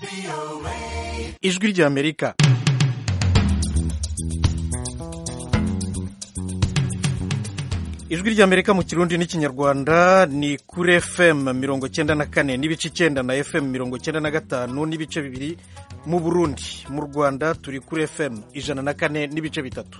ijwi ry'amerika ijwi ry'amerika mu kirundi n'ikinyarwanda ni kuri fm mirongo cyenda na kane n'ibice icyenda na fm mirongo cyenda na gatanu n'ibice bibiri mu burundi mu rwanda turi kuri fm ijana na kane n'ibice bitatu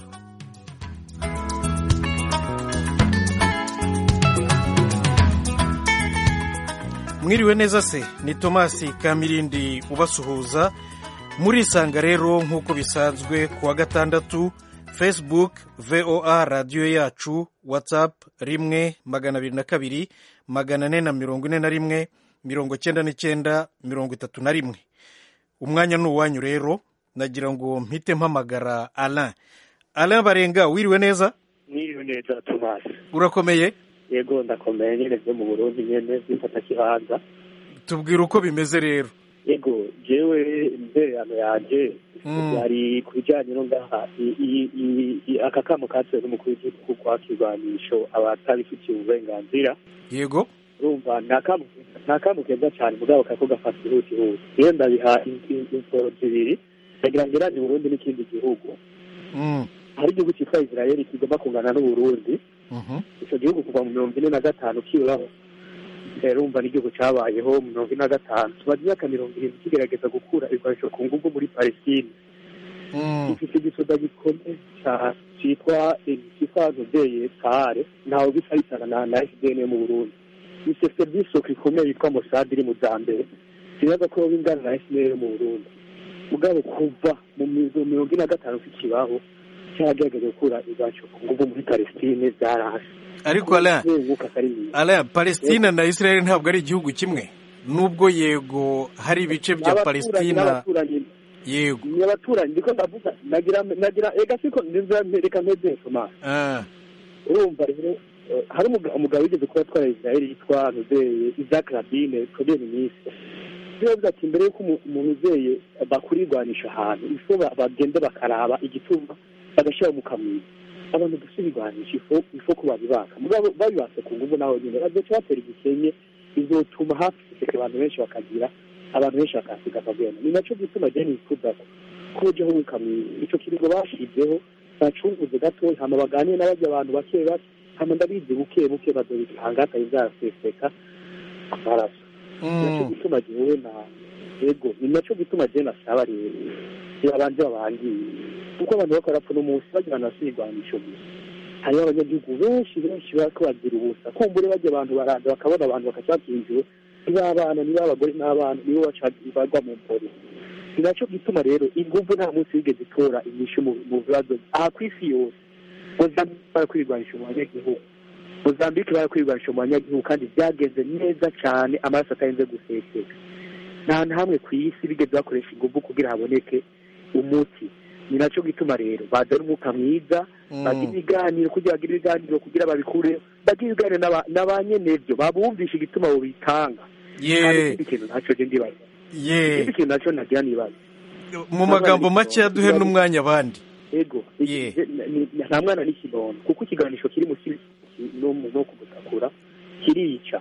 mwiriwe neza se ni tomasi kamirindi ubasuhuza murisanga rero nk'uko bisanzwe ku wa gatandatu facebook voa radiyo yacu whatsapp rimwe magana abiri na kabiri magana ane na mirongo ine na rimwe mirongo cyenda n'icyenda mirongo itatu na rimwe umwanya ni uwanyu rero nagira ngo mpite mpamagara alain alain barenga wiriwe neza Mwiriwe neza Thomas. urakomeye Yego ndakomeye nyene vyo mu Burundi nyene vyifata kibanza. tubwira uko bimeze rero Yego jewe intererano yanje Mm. yari ku bijanye no ngaha i- i- i- i- aka kamo katewe n'umukuru w'igihugu kwa kirwanisho abatabifitiye uburenganzira yego urumva nta kamu nta kamu keza cyane mugabo kako gafata ihutihuti iyo ndabiha in- in- insoro zibiri ndagira ngo irazi Burundi n'ikindi gihugu Mm, hari igihugu cyitwa Israeli kigomba kungana n'Uburundi mhm. icyo gihugu kuva mu mirongo ine na gatanu kiburaho urumva n'igihugu cyabayeho mu mirongo ine na gatanu tumaze imyaka mirongo irindwi kigerageza gukura ibikoresho ku ngufu muri palestine Mm, gifite igisoda gikomeye cyane cyitwa cyitwa nobeye sahare ntawe bisa bisana na na fdn yo mu burundi isefte ry'isoko ikomeye yitwa mosad iri mu za mbere kibaza ko bingana na fdn yo mu burundi mugabo kuva mu mi- mu mirongo ine na gatanu kikibaho cyaragerageje gukura ibikoresho ku ngufu muri palestine byarahase ariko alain Kuzenguruka atari mwiza. alain palestina na israel ntabwo ari igihugu kimwe nubwo yego hari ibice bya N'abaturanyi- palestina n'abaturanyi yego ni abaturanyi ndiko ndavuga nagira nagira ega siko ndizera reka mpeze Thomas Ah, urumva rero eh, hari umuga- umugabo wigeze kuba atwara Israel yitwa Nuzeye Isaac Rabin premier ministre yavuze ati mbere yuko umu- umuntu uzeye bakurirwanisha ahantu ifo ba- bagende bakaraba igituma bagashyira mu kamwiza abantu dusubirwanisha ifo ifo ko babibaka mugabo babibase ku nguvu naho nyine bazoca batera igisenye bizotuma hafi guseka abantu benshi bakagira abantu benshi bakasiga akagenda ni nacyo gituma je nifuza ko kujeho mukamwiza ico kiringo bashizeho bacunguze gatoya hama baganire n'abajya abantu bake bake hama ndabizi buke buke bazobitanga atari vyaseseka amaraso nacyo mm, gituma jewe na ego ni nacyo gituma jewe nasaba rero babanje babangiye kuko abantu bako barapfa n'umunsi bagira nasirwanisho gusa hariho abanyagihugu benshi benshi bariko bagira ubusa kumbure bajya abantu baraza bakabona abantu bakaca bakinjiwe niba abana niba abagore n'abana nibo baca bagwa mu mpore ni nacyo gituma rero inguvu nta munsi wigeze itora inyishu mu mu bibazo aha ku isi yose mozambike barakwirwanisha mu banyagihugu mozambike barakwirwanisha mu banyagihugu kandi byagenze neza cyane amaraso atarinze guseseka nta hantu hamwe ku isi bigeze bakoresha inguvu kugira haboneke umuti ni nacyo gituma rero bazana umwuka mwiza bagira mm. ibiganiro kugira bagire ibiganiro kugira babikureho bagira ibiganiro n'aba- na ba nyenevyo babumvisha igituma bobitanga kandi ye ikindi kintu ntacyo je ndibaza ye ikindi kintu nacyo nagira nibaza mu magambo make duhe n'umwanya abandi ego Ye. iki- ni- ni- nta mwana n'ikinono kuko ikiganisho kiri mu kibi no mu- no kumutakura kirica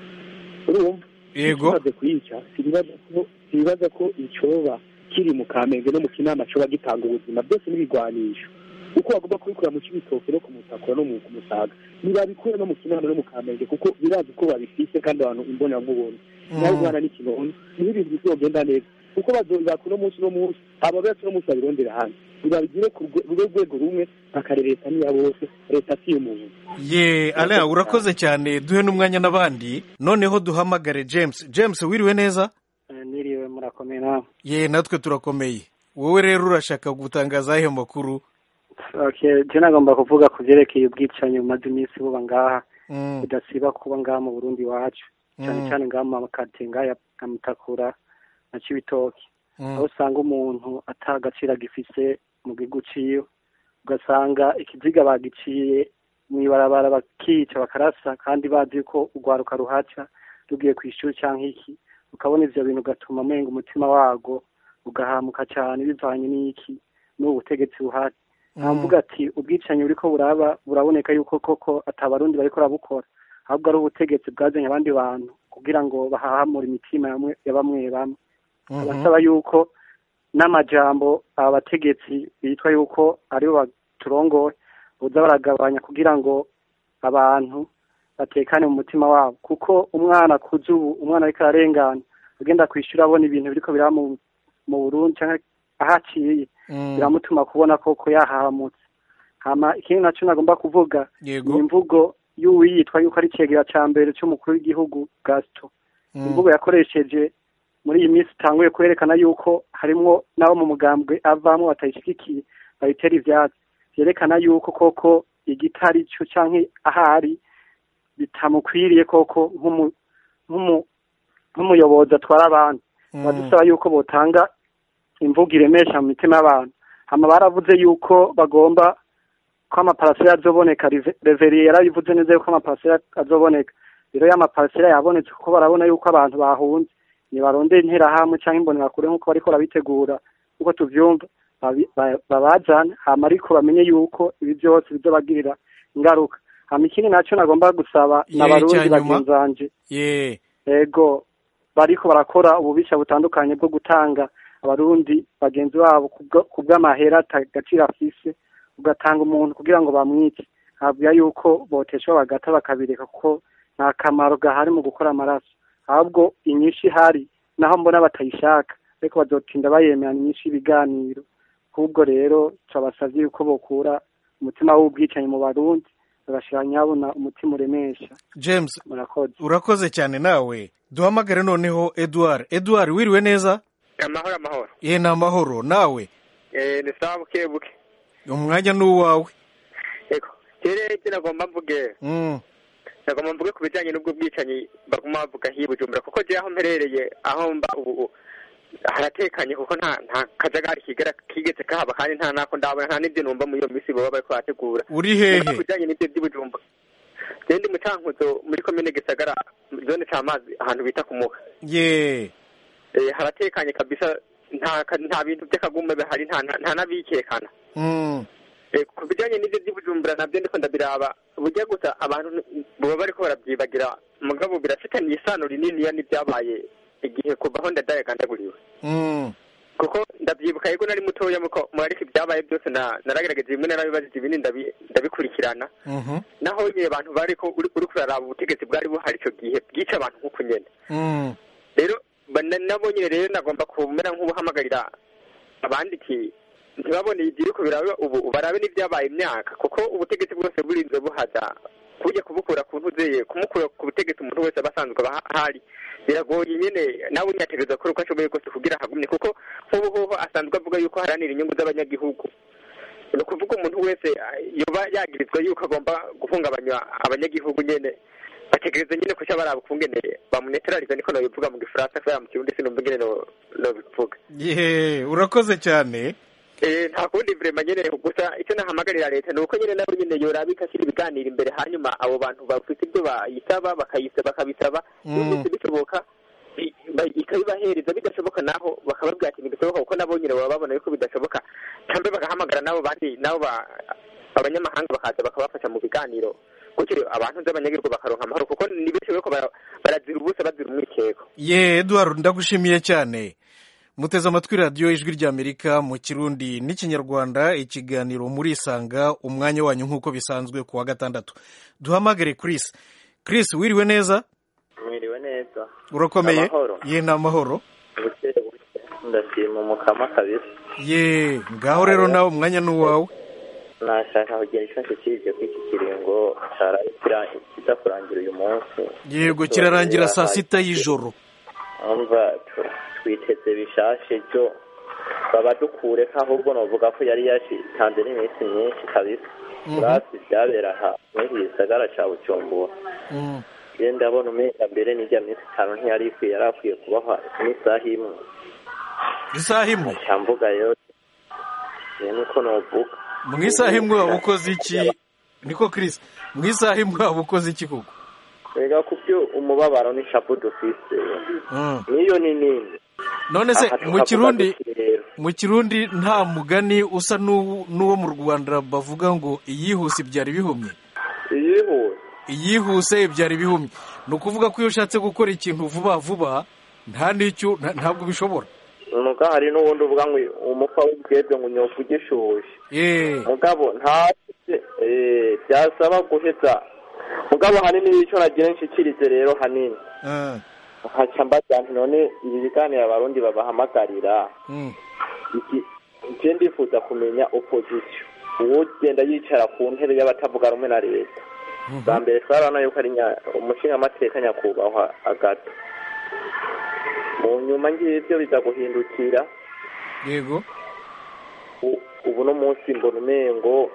urumva yego kimaze kuyica sinibaza ko sinibaza ko icoba kiri mu kamenge no mu kinama coba gitanga ubuzima byose n'ibigwanisho uko bagomba kubikura mu kibitoke no kumutakura no mu kumusaga ntibabikura no mu kinama no mu kamenge kuko birazi ko babifise kandi abantu imbonankubone nawe Mm. umwana n'ikinono niho ibintu bizogenda neza kuko bazobaka uno munsi uno munsi aba bose uno munsi babirondera hanze ntibabigire ku rwe- rube rwego rumwe bakare leta niya bose leta si iy'umuntu ye alain urakoze cyane duhe n'umwanya n'abandi noneho duhamagare james james wiriwe neza niriwe murakomeye nawe ye natwe turakomeye wowe rero urashaka gutangaza ayo makuru okay je nagomba kuvuga ku vyerekeye ubwicanyi bumaze iminsi buba ngaha Mm, budasiba kuba ngaha mu burundi iwacu cyane mm, cyane ngaha mu makaritsiye ngaha ya ya mutakura na cibitoki mm. aho usanga umuntu ata agaciro agifise mu gihugu ciwe ugasanga ikiziga bagiciye mw'ibarabara bakica bakarasa kandi bazi ko urwaruka ruhaca rugiye ku ishuri canke iki ukabona ivyo bintu ugatuma umenga umutima wago ugahamuka cane bivanye n'iki n'ubu butegetsi buhari ntamvuga ati ubwicanyi buriko buraba buraboneka yuko koko atabarundi bariko barabukora ahubwo ari ubutegetsi bwazanye abandi bantu kugira ngo bahahamure imitima yamwe- ya bamwe bamwe Mhm. abasaba yuko n'amajambo aba bategetsi bitwa yuko aribo baturongoye boza baragabanya kugira ngo abantu batekane mu mutima wabo kuko umwana akuze ubu umwana ariko ararengana agenda kwishura abona ibintu biriko biraba mu mu Burundi canke aho aciye Mm. biramutuma kubona koko yahahamutse hama ikindi naco nagomba kuvuga yego ni imvugo y'uwiyitwa yuko ari icegera ca mbere c'umukuru w'igihugu Gaston Mm. imvugo yakoresheje muri iyi minsi itanguye kwerekana yuko harimwo n'abo mu mugambwe avamwo batayishigikiye bayitera ivyatsi vyerekana yuko koko igitari co canke ahari bitamukwiriye koko nk'umu- nk'umu- nk'umuyobozi atwara abantu Mm. badusaba yuko botanga imvugo iremesha mu mitima y'abantu hama baravuze yuko bagomba ko amaparasera azoboneka Rive- reveriye yarabivuze neza yuko amaparasera azoboneka rero ya maparasera yabonetse kuko barabona yuko abantu bahunze nibarondera interahamwe canke imbonerakure nk'uko bariko barabitegura nk'uko tuvyumva babi- ba- babazane hama ariko bamenye yuko ibi vyose bizobagirira ingaruka hama ikindi naco nagomba gusaba Ye, n'abarundi icyanyuma. bagenzi banje ye ego bariko barakora ububisha butandukanye bwo gutanga abarundi bagenzi babo kubwo- kubw'amahera atagaciro afise ugatanga umuntu kugira ngo bamwice habwa yuko boteshwa bagata bakabireka kuko nta kamaro gahari mu gukora amaraso ahubwo inyinshi ihari naho mbona batayishaka ariko bazotinda bayemerana inyinshi y'ibiganiro ahubwo rero turabasavye yuko bokura umutima w'ubwicanyi mu barundi bagashira nyabona umutima uremesha james murakoze urakoze cyane nawe duhamagare noneho edouard edouard wiriwe neza amahoro amahoro ye ni amahoro nawe eh ni sawa buke buke umwanya ni uwawe yego kere icyo nagomba mvuge Mm. nagomba mvuge ku bijyanye n'ubwo bwicanyi baguma bavuga hiyi bujumbura kuko je aho mperereye aho mba ubu ubu haratekanye kuko nta nta kajagari kigera kigeze kahaba kandi nta nako ndabona nta n'ibyo numva muri iyo minsi baba bariko barategura uri hehe ku bijyanye n'ibyo by'ibujumbura je ndi mu cankuzo muri komine gisagara zone c'amazi ahantu bita ku muha ye eh, haratekanye kabisa nta ka- nta bintu by'akagume bihari nta nta- nta n'abikekana Mm. Eh, ku bijyanye n'ibyo by'ubujumbura nabyo ndiko ndabiraba burya gusa abantu n- baba bariko barabyibagira mugabo birafitaniye isano rininiya n'ibyabaye igihe kuva aho ndadaye gandaguriwe Mm. kuko ndabyibuka yego nari mutoya muko mwariko ibyabaye byose na naragerageje bimwe narabibajije ibindi ndabi- ndabikurikirana Mhm. naho nyine abantu bariko uri uri kuraraba ubutegetsi bwari buhari ico gihe bwica abantu nk'uko nyene Mm. rero ba- na- nabo nyine rero nagomba kumera nk'ubuhamagarira abandi iti ntibabone ibiriko biraba ubu barabe n'ibyabaye imyaka kuko ubutegetsi bwose burinze buhaza kujya kubukura ku ntuzeye kumukura ku butegetsi umuntu wese aba asanzwe aba ahari biragoye nyine nawe nyategereza gukora uko ashoboye kose kugira hagumye kuko nk'ubu hoho asanzwe avuga yuko haranira inyungu z'abanyagihugu ni ukuvuga umuntu wese ah, yoba yagirizwa yuko agomba guhungabanya abanyagihugu nyene bategereza nyine kuca baraba ukungene bamuneterariza niko nobivuga mu gifaransa kubera mu kirundi sinumva ingene no- nobivuga ye urakoze cyane Eh, nta kundi vrema nyene gusa icyo nahamagarira leta ni uko nyene nabo nyene yoraba ikashyira ibiganiro imbere hanyuma abo bantu bafite ibyo bayisaba bakayisa bakabisaba Mm. byose bishoboka i- ba- ikabibahereza bidashoboka naho bakababwira ati ntibishoboka kuko nabo nyene baba babona yuko bidashoboka cyangwa bagahamagara nabo bandi nabo ba- abanyamahanga bakaza bakabafasha mu biganiro gutyo abantu z'abanyagihugu bakaronka amahoro kuko ni benshi bariko bara- barazira ubusa bazira umwikeko ye edouard ndagushimiye cyane muteze amatwi radiyo ijwi ry'amerika mu kirundi n'ikinyarwanda ikiganiro murisanga umwanya wanyu nk'uko bisanzwe ku wa gatandatu duhamagare chris chris wiriwe neza mwiriwe neza urakomeye Amahoro. ye ni amahoro buke buke ndashima umukama kabisa ye ngaho rero nawe umwanya ni uwawe nashaka kugira icyo nshikirije ko iki kiringo cara- kira- kiza kurangira uyu munsi yego kirarangira saa sita y'ijoro umva tu- twiteze bishashe byo baba dukure ko ahubwo novuga ko yari yashitanze n'iminsi myinshi kabisa Mhm. urasi byabera aha muri iki gisagara ca bujumbura Mm. je ndabona umenga mbere n'irya minsi itanu ntiyari ikwiye yari akwiye kubaho n'isaha imwe isaha imwe cyamvuga rero ni nuko novuga mu isaha imwe waba ukoze iki niko chris mu isaha imwe waba ukoze iki koko rega ku byo umubabaro n'ishapu dufise Mm. niyo ni nini none se Aha mu tukavuga kirundi duti rero, mu kirundi nta mugani usa n'uwo n'uwo mu rwanda bavuga ngo iyihuse ibyara ibihumye iyihuse iyihuse ibyara ibihumye ni ukuvuga ko iyo ushatse gukora ikintu vuba vuba nta n'icyo nta- ntabwo bishobora muga hari n'ubundi uvuga ngo umupfa w'ubwebwe ngo unyoka ugishushe eh mugabo nta eh, byasaba guheza mugabo hanini icyo nagira nshikirize rero hanini ah, nkaca mbaza nti none ibi biganiro abarundi babahamagarira mm, iki icyo ndifuza kumenya opposition uwo ugenda yicara ku ntebe y'abatavuga rumwe na leta mhm. bwa mbere twarabona yuko ari nya- umushingamateka nyakubahwa agato mu nyuma ngibyo biza guhindukira yego u- ubu no munsi mbona umengo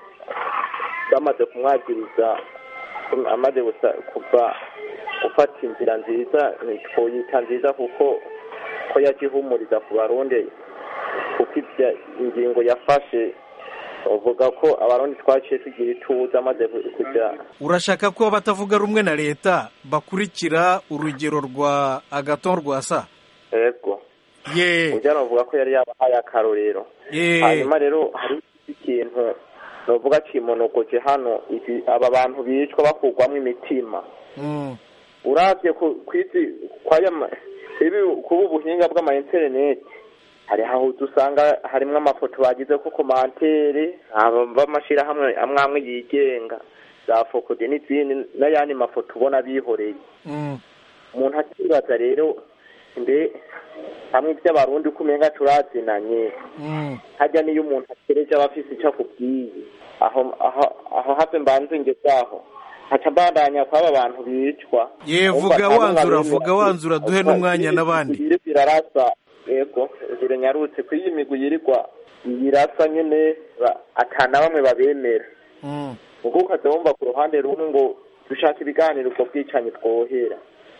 bamaze kumwagiriza kum- amaze gusa- kuva gufata inzira nziza twoyita nziza kuko ko yakihumuriza ku barundi kuko ibya ingingo yafashe uvuga ko abarundi twaciye tugira ituza amaze ku- kujya urashaka ko abatavuga rumwe na leta bakurikira urugero rwa agaton rwasa ego ye ujya navuga ko yari yabahaye akarorero ye hanyuma rero hari ikintu novuga kimonogoje hano ibi aba bantu bicwa bakurwamo imitima mm, uravye ku kwizi kwaya ma- ibi kuba ubuhinga bw'ama internet hari aho dusanga harimwo amafoto bagize ko komantere aba b'amashirahamwe amwe amwe yigenga za fokode n'izindi n'ayandi mafoto ubona bihoreye mm, umuntu akibaza rero mbe hamwe iby'abarundi uko umenga turazinanye mm. hajya niyo umuntu akereje aba afise icyo akubwiye aho aho aho have mbanze ngezaho haca mbandanya kw'aba bantu bicwa ye Umva, vuga nta wanzura n'umwe vuga abemera. wanzura duhe n'umwanya n'abandi Ibiri birarasa yego ngire nyarutse ko iyi migwi yirirwa yirasa nyene ba- ata na bamwe babemera Mm, ubwo ukaza wumva ku ruhande rumwe ngo dushaka ibiganiro ubwo bwicanyi twohera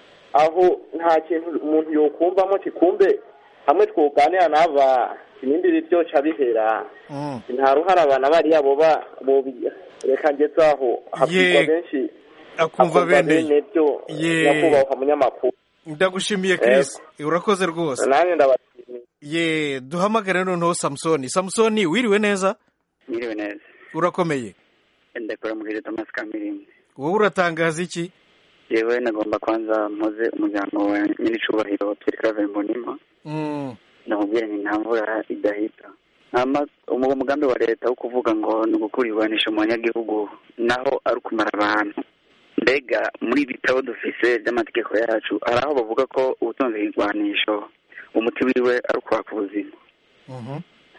aho nta kintu umuntu yokumvamo kikumbe hamwe twoganira n'aba ibindi byoca bihera mm. nta ruhara abana bariya boba bobi reka ngeze aho habwirwa Ye, benshi akumva bene byo Ye. nyakubahwa munyamakuru ndagushimiye Chris urakoze rwose nanjye ndabashimiye ye duhamagare noneho samusoni samusoni wiriwe neza Mwiriwe neza urakomeye ndakora muri Thomas Kamirindi wowe uratangaza iki yewe nagomba kwanza mpoze umuryango wa nyiricubahiro Pierre Claver Mbonimpa Mm, ndamubwira nti nta mvura idahita hama uwo mugambi wa leta wo kuvuga ngo ni ugukura iburanisha mu banyagihugu naho ari ukumara abantu mbega muri ibi bitabo dufise by'amategeko yacu hari aho bavuga ko ubutunzi bw'igwanisho umuti wiwe ari ukwaka ubuzima mhm.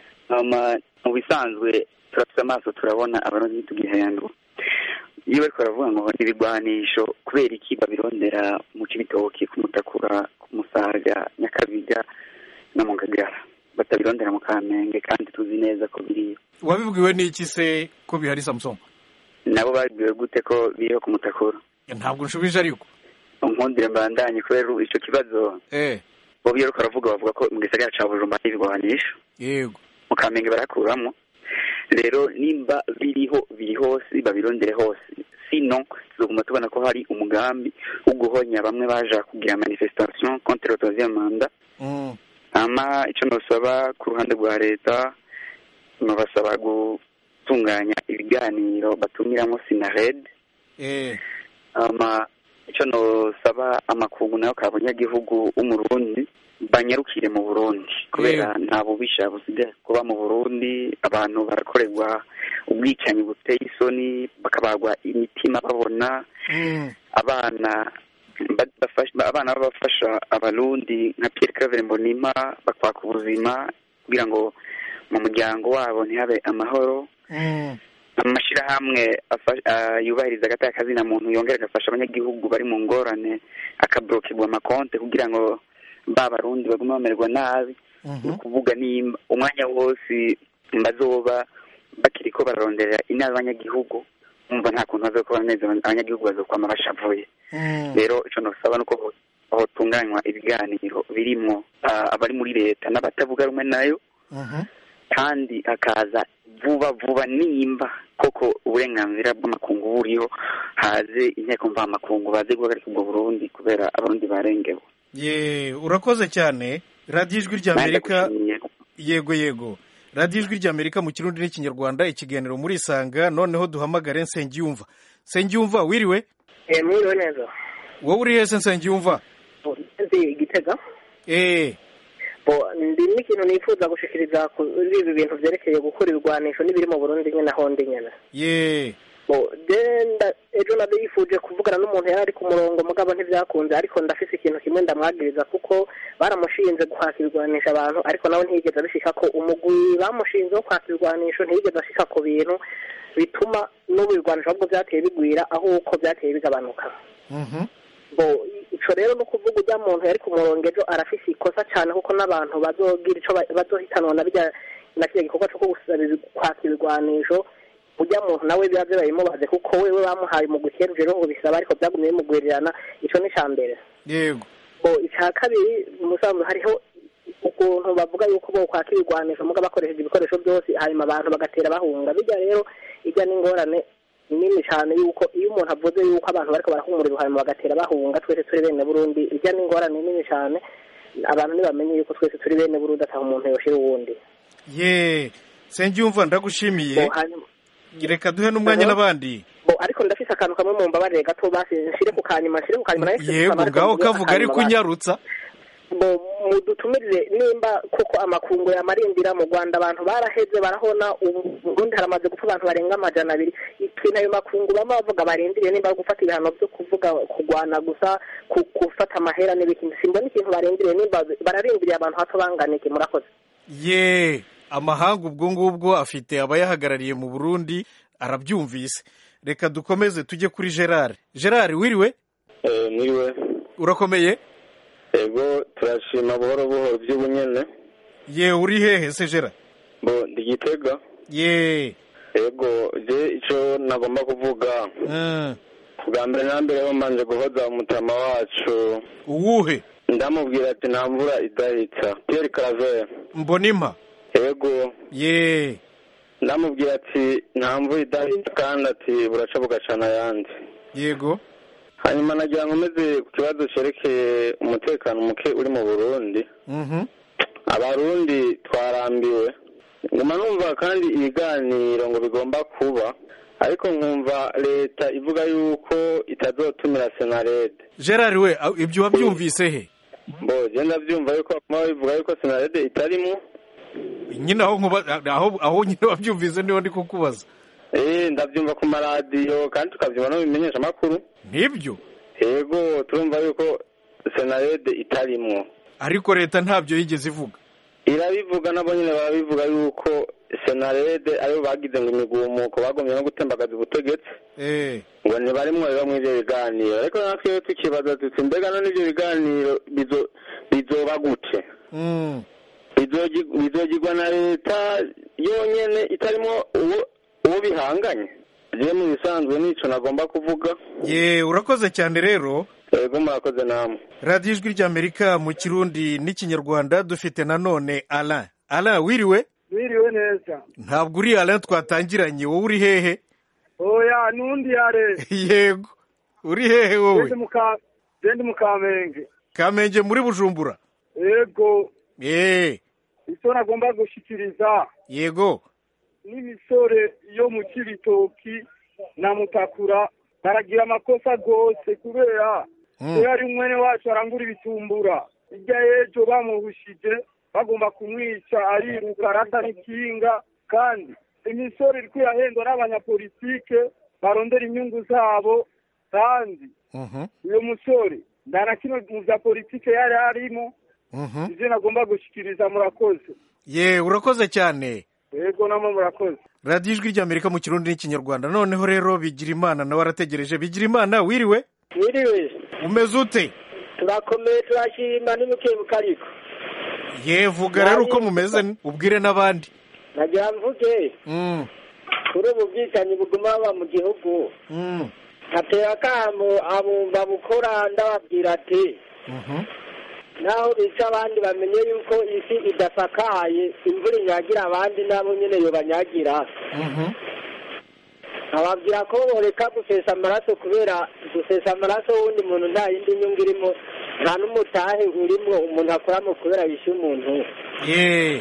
hama mu bisanzwe turafite amaso turabona abarundi ntitugihendwa iyo bariko baravuga ngo ibigwanisho kubera iki babirondera mu cibitoki ku mutakura ku musaga nyakabiga no mu ngagara batabirondera mu kamenge kandi tuzi neza ko biriyo wabibwiwe n'iki se ko bihari samusoni nabo babwiwe gute ko biriho ku mutakura ntabwo nshubije ariko nkundire mbandanye kubera ico kibazo eh bo iyo bariko baravuga bavuga ko mu gisagara ca bujumbura hari ibigwanisho yego mu kamenge barakuramo rero nimba biriho biri hose babirondere hose sino tuzoguma tubona ko hari umugambi wo guhonya bamwe baja kugira manifestation contre le troisième mandat Mm, hama ico nosaba ku ruhande rwa leta nobasaba gutunganya ibiganiro batumiramo sinared eh hama ico nosaba amakungu nayo ka banyagihugu w'umurundi banyarukire mu burundi kubera nta bubisha busigaye kuba mu burundi abantu barakorerwa ubwicanyi buteye isoni bakabagwa imitima babona mm, abana ba- bafasha- abana b'abafasha abarundi nka Pierre Claver Mbonimpa bakwaka ubuzima kugira ngo mu muryango wabo ntihabe amahoro mm, amashirahamwe afa- ah, yubahiriza agataka kazina muntu yongera agafasha abanyagihugu bari mu ngorane akablokirwa amakonte kugira ngo ba barundi bagume bamererwa nabi ni mhm. ukuvuga nimba umwanya wose bazoba bakiriko bararonderera inama abanyagihugu umva nta kuntu bazokora neza abanyagihugu bazokwama bashavuye Mm, rero ico nosaba nuko ho- hotunganywa ibiganiro birimwo ah, abari muri leta n'abatavuga rumwe nayo mhm. kandi hakaza vuba vuba nimba koko uburenganzira bw'amakungu buriho haze inteko mvamakungu baze guhagarika ubwo burundi kubera abarundi barengewe ye urakoze cyane radiyo ijwi ry'amerika Nanjye yego yego radiyo ijwi ry'amerika mu kirundi n'ikinyarwanda ikiganiro muri isanga noneho duhamagare nsengiyumva nsengiyumva wiriwe mwiriwe neza wowe uri hese nsengiyumva nzi igitega eh bo ndi n'ikintu nifuza gushikiriza kuri ibi bintu vyerekeye gukora ibigwanisho n'ibiri mu burundi nyene aho ndi nyene ye bo genda ejo nabyo yifuje kuvugana n'umuntu yari ari ku murongo mugabo ntibyakunze ariko ndafise ikintu kimwe ndamwagiriza kuko baramushinze guhaka ibigwanisho abantu ariko nawe ntiyigeze abishika ko umugwi bamushinze wo kwaka ibigwanisho ntiyigeze ashika ku bintu bituma n'ubu ibigwanisho ahubwo byateye bigwira aho uko byateye bigabanuka Mhm. bo ico rero no kuvuga ujya muntu yari ku murongo ejo arafise ikosa cyane kuko n'abantu bazogira ico ba- bazohitanwa na bijya na kiriya gikorwa cyo gusaba ibi- kwaka ibigwanisho ujya muntu nawe biba bibayimubaze kuko wewe bamuhaye mu guhera rero ngo bisaba ariko byagumye bimugwirirana ico ni ca mbere yego bo icya kabiri musanzwe hariho ukuntu bavuga yuko bo kwaka ibigwanisho muga bakoresheje ibikoresho byose hanyuma abantu bagatera bahunga bijya rero ijya n'ingorane nini cyane yuko iyo umuntu avuze yuko abantu bariko barahumurira hanyuma bagatera bahunga twese turi bene burundi ijya n'ingorane nini cyane abantu ntibamenye yuko twese turi bene burundi ataha umuntu yoshira uwundi ye sengyumva ndagushimiye Bo, hanyuma- reka duhe n'umwanya Mhm. n'abandi bo ariko ndafise akantu kamwe mu mbabarire gato basi nshire ku kanyuma nshire ku kanyuma nayo yego ngaho kavuga ari kunyarutsa bo mudutumirire nimba koko amakungu yamarindira mu rwanda abantu baraheze barahona ubu ubundi haramaze gupfa abantu barenga amajana abiri ikintu ayo makungu bama bavuga barindiriye nimba ari gufata ibihano byo kuvuga kurwana gusa ku- gufata amahera n'ibiki simbona ikintu barindiriye nimba bararindiriye abantu hato banganike murakoze ye amahanga ubwo ngubwo afite abayahagarariye mu burundi arabyumvise reka dukomeze tujye kuri gerard gerard wiriwe mwiriwe urakomeye ego turashima buhoro buhoro by'ubunyene ye uri hehe se gerard bo ndi gitega ye ego je ico nagomba kuvuga Mm. bwa mbere na mbere bamanje guhoza umutama wacu uwuhe ndamubwira ati nta mvura idahita pierre claver mbonimpa ego ye ndamubwira ati nta mvura idahita kandi ati buraca bugacana ayandi yego hanyuma nagira ngo umeze ku kibazo cerekeye umutekano muke uri mu burundi Mhm. abarundi twarambiwe nguma numva kandi ibiganiro ngo bigomba kuba ariko nkumva leta ivuga yuko itazotumira senarede gerard we a- ibyo wabyumvise he mbo genda byumva yuko baguma bivuga yuko senarede itarimo nyine aho nkuba aho aho nyine wabyumvise niho ndi kukubaza eh ndabyumva ku maradiyo kandi tukabyumva no mu bimenyeshamakuru nibyo yego turumva yuko senarede itarimwo ariko leta ntabyo yigeze ivuga irabivuga nabo nyine barabivuga yuko senarede aribo bagize ngo imigumuko bagomye no gutembagaza ubutegetsi eh ngo ntibarimwo rero muri ibyo biganiro ariko natwe rero tukibaza tuti mbega none ibyo biganiro bizo- bizoba gute mm. Bizogi- bizogirwa na leta yonyene itarimo uwo uwo bihanganye je mu bisanzwe nico nagomba kuvuga ye urakoze cyane rero ego murakoze namwe radiyo ijwi ry'amerika mu kirundi n'ikinyarwanda dufite nanone alain alain wiriwe Wiriwe neza. ntabwo uri alain twatangiranye wowe uri hehe Oya nundi yare. yego uri hehe wowe Zendi muka zendi mukamenge. kamenge muri bujumbura Ego eh icyo nagomba gushikiriza yego n'imisore yo mu Kibitoki na Mutakura baragira amakosa gose kubera Mm. iyo ari umwene wacu arangura ibitumbura irya y'ejo bamuhushije bagomba kumwica ariruka arata n'ikinga kandi imisore iriko irahendwa n'abanyapolitike barondera inyungu zabo kandi Mhm. uyo musore nta na kimwe mu vya politike yari arimo Mhm. ivyo nagomba gushikiriza murakoze ye urakoze cyane yego namwe murakoze radiyo ijwi ry'amerika mu kirundi n'ikinyarwanda noneho rero bigira imana nawe arategereje bigira imana wiriwe Mwiriwe umeze ute turakomeye turashima n'umukebuka ariko ye vuga rero uko mumeze ubwire n'abandi nagira mvuge Mm. kuri ubu bwicanyi buguma baba mu gihugu Mm. hatera akamo abumva bukora ndababwira ati Mhm. naho bica abandi bamenye yuko isi idasakaye imvura inyagira abandi nabo nyine yobanyagira Mhm. ababwira ko boreka gusesa amaraso kubera gusesa amaraso w'undi muntu nta yindi nyungu irimo nta n'umutahe urimo umuntu akoramo kubera yishyuye umuntu ye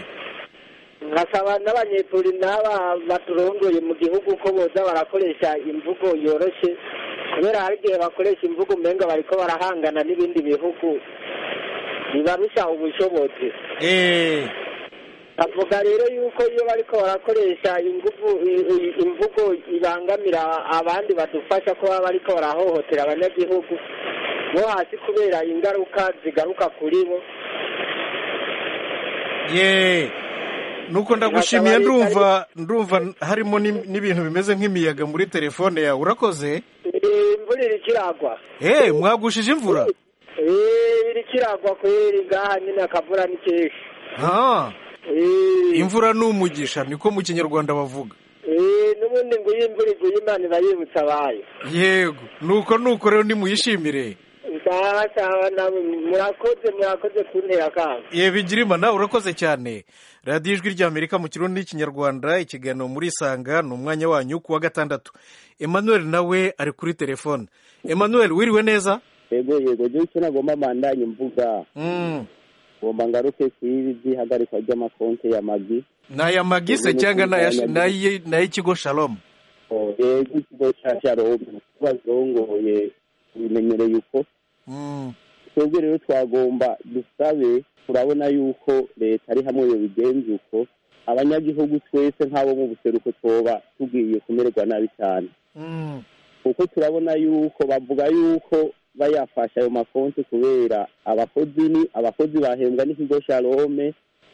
nkasaba n'abanyepuri n'aba baturongoye mu gihugu ko boza barakoresha imvugo yoroshye kubera hari igihe bakoresha imvugo umenga bariko barahangana n'ibindi bihugu bibarusha ubushobozi eh avuga rero yuko iyo bariko barakoresha ingufu i- i- imvugo ibangamira abandi badufasha kuba bariko barahohotera abanyagihugu bo hasi kubera ingaruka zigaruka kuri bo ye nuko ndagushimiye Hakaba hari- ndumva ndumva harimo n'im- n'ibintu bimeze nk'imiyaga muri telefone yawe urakoze Eh, imvura iriko iragwa eh mwagushije imvura Eh, iriko iragwa kweri ngaha nyine akavura ni kenshi ha Eh, imvura ni umugisha niko mu kinyarwanda bavuga eh, n'ubundi ngo iyo imvura iguye imana iba yibutsa abayo yego nuko nuko rero nimuyishimire sawa sawa namwe murakoze murakoze kuntera akanga ye bigirima nawe urakoze cyane radiyo ijwi ry'amerika mu kirundi n'ikinyarwanda ikiganiro muri isanga ni umwanya wanyu ku wa gatandatu emmanuel nawe ari kuri telefone emmanuel wiriwe neza yego yego je icyo nagomba mandanye mvuga Mm. ngomba ngaruke kuri by'ihagarikwa ry'amakonti ya magi ni aya magise cyangwa ni aya- ni ayi- ni ay'ikigo shalom Oh, yego ikigo ca sharome barongoye bimenyereye uko Mm. twebwe rero twagomba dusabe turabona yuko leta ari hamwe yobigenza uko abanyagihugu twese nk'abo mu buseruko twoba tugiye kumererwa nabi cyane Mm. kuko turabona yuko bavuga yuko bayafashe ayo makonti kubera abakozi ni abakozi bahembwa n'ikigo sharome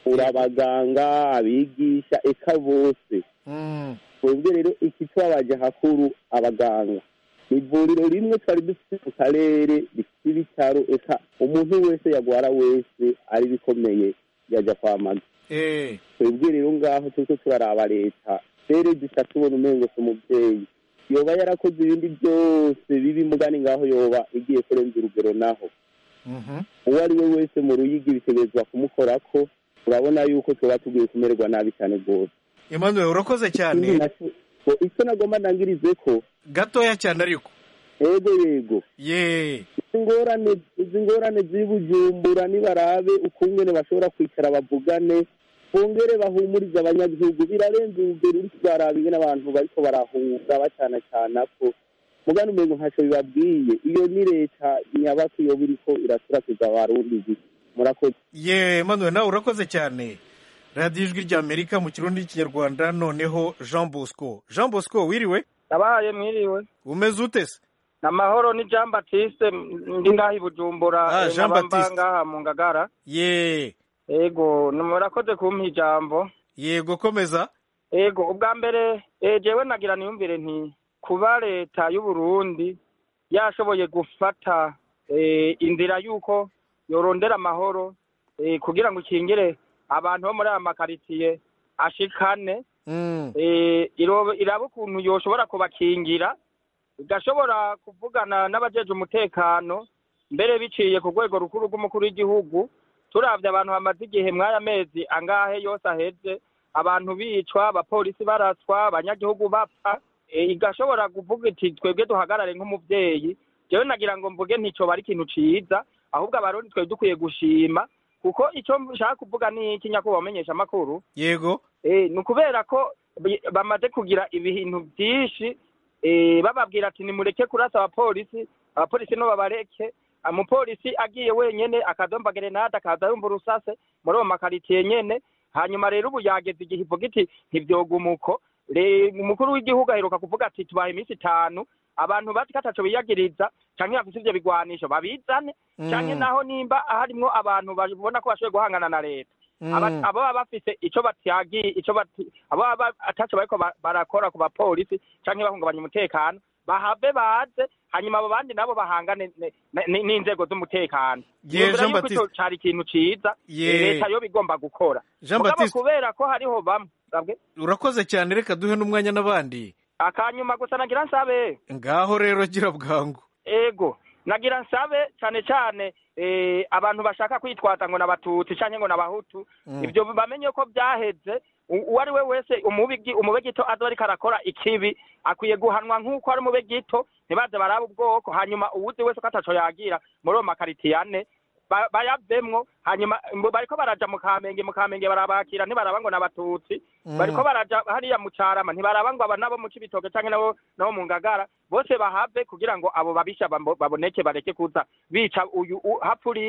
urabaganga abigisha eka bose Mm. twebwe rero ikitwabaje hakuru abaganga ni ivuriro rimwe twari dufite mu karere rifite ibitaro eka umuntu wese yagwara wese ari bikomeye yajya kwa maga Eh. twebwe rero ngaho turiko turaraba leta rero dusa tubona umengo si umuvyeyi yoba yarakoze ibindi byose bibi mugani ngaho yoba igiye kurenza urugero naho Mhm. uwo ari we wese mu ruyigi bitegerezwa kumukorako urabona yuko tuba tugiye kumererwa nabi cyane rwose emmanuel urakoze ikindi cyane naco ngo icyo nagomba ndangirize ko gatoya cyane ariko yego yego ye izi ngorane izi ngorane z'i bujumbura nibarabe ukungene bashobora kwicara bavugane bongere bahumurize abanyagihugu birarenze urugero uri kubaraba ingene abantu bariko barahunga bacanacana ko mugani umengo ntacyo bibabwiye iyo ni leta nyabaki yoba iriko iraturakiza abarundi gusa murakoze ye emmanuel nawe urakoze cyane radiyo ijwi ry'amerika mu kirundi n'ikinyarwanda noneho jean bosco jean bosco wiriwe nabaye mwiriwe umeze ute se namahoro ni jean batiste ndi ngaha i bujumbura Ah, eh, Jean nkaba mba Baptiste. ngaha mu ngagara ye ego murakoze kumpa ijambo yego komeza ego ubwa mbere eh, jewe nagira niyumvire nti kuba leta y'u Burundi yashoboye gufata eh, inzira y'uko yorondera amahoro eh, kugira ngo ikingire abantu bo muri aya makaritsiye ashikane Mm. eh, iro- iraba ukuntu yoshobora kubakingira igashobora kuvugana n'abajeje umutekano mbere biciye ku rwego rukuru rw'umukuru w'igihugu turavye abantu bamaze igihe mw'aya mezi angahe yose aheze abantu bicwa abapolisi baraswa abanyagihugu bapfa e, igashobora kuvuga iti twebwe duhagarare nk'umuvyeyi jewe nagira ngo mvuge nticoba ari ikintu ciza ahubwo abarundi twebwe dukwiye gushima kuko ico nshaka kuvuga ni iki nyakubahwa menyesha amakuru yego eh, ni ukubera ko bi- bamaze kugira ibintu byinshi eh, bababwira ati nimureke kurasa abapolisi abapolisi no babareke umupolisi agiye wenyene akadomba gerenade akaza yumva urusase muri uwo makaritiye nyene hanyuma rero ubu yageze igihe ivuga iti ntivyoguma uko Le- umukuru w'igihugu aheruka kuvuga ati tubaye iminsi itanu abantu bazi ko ataco biyagiriza canke bafise ivyo bigwanisho babizane Mm. canke naho nimba harimwo abantu babona ko bashoboye guhangana na leta Mm. Aba- abo baba bafise ico batyagiye ico bati abo baba ataco bariko ba- barakora ku bapolisi canke bahungabanya umutekano bahave baze hanyuma abo bandi nabo bahangane ne- ne- n'inzego z'umutekano Ye, Yumvira Jean yuko ico Baptiste. cari ikintu ciza Ye. eh, leta yo bigomba gukora Jean Mugabo Baptiste. kubera ko hariho bamwe babwe urakoze cyane reka duhe n'umwanya n'abandi akanyuma gusa nagira nsabe ngaho rero gira bwangu ego nagira nsabe cyane cyane eh, abantu bashaka kwitwaza ngo n'abatutsi canke ngo n'abahutu Mm. ivyo bamenye ko byaheze U- uwo ari we wese umubigi umube gito aza ariko arakora ikibi akwiye guhanwa nk'uko ari umube gito ntibaze baraba ubwoko hanyuma uwuzi wese ko ataco yagira muri uwo makaritiye ane ba- bayavemwo hanyuma mbo- bariko baraja mu kamenge mu kamenge barabakira ntibaraba ngo n'abatutsi Mm. bariko baraja hariya mu carama ntibaraba ngo aba nabo mu cibitoke canke nabo nabo mu ngagara bose bahave kugira ngo abo babisha bambo- baboneke bareke kuza bica uyu u- hapfa uriya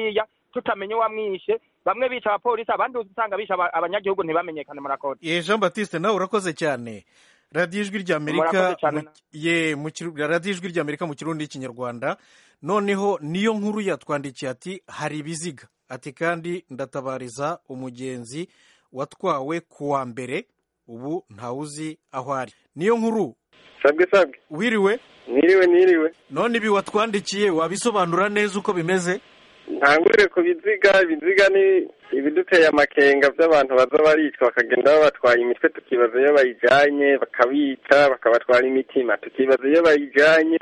tutamenye uwamwishe bamwe bica abapolisi abandi usanga bisha aba- abanyagihugu ntibamenyekane murakoze ye jean batiste nawe urakoze cyane radiyo ijwi ry'amerika Murakoze cyane mu- ye mu kiru- radiyo ijwi ry'amerika mu kirundi n'ikinyarwanda noneho niyo nkuru yatwandikiye ati hari ibiziga ati kandi ndatabariza umugenzi watwawe ku wa mbere ubu ntawuzi aho ari niyo nkuru sabwe sabwe wiriwe niriwe niriwe none ibi watwandikiye wabisobanura neza uko bimeze ntangurire ku biziga ibiziga ni ibiduteye amakenga by'abantu baza baricwa bakagenda babatwaye imitwe tukibaza iyo bayijyanye bakabica bakabatwara imitima tukibaza iyo bayijyanye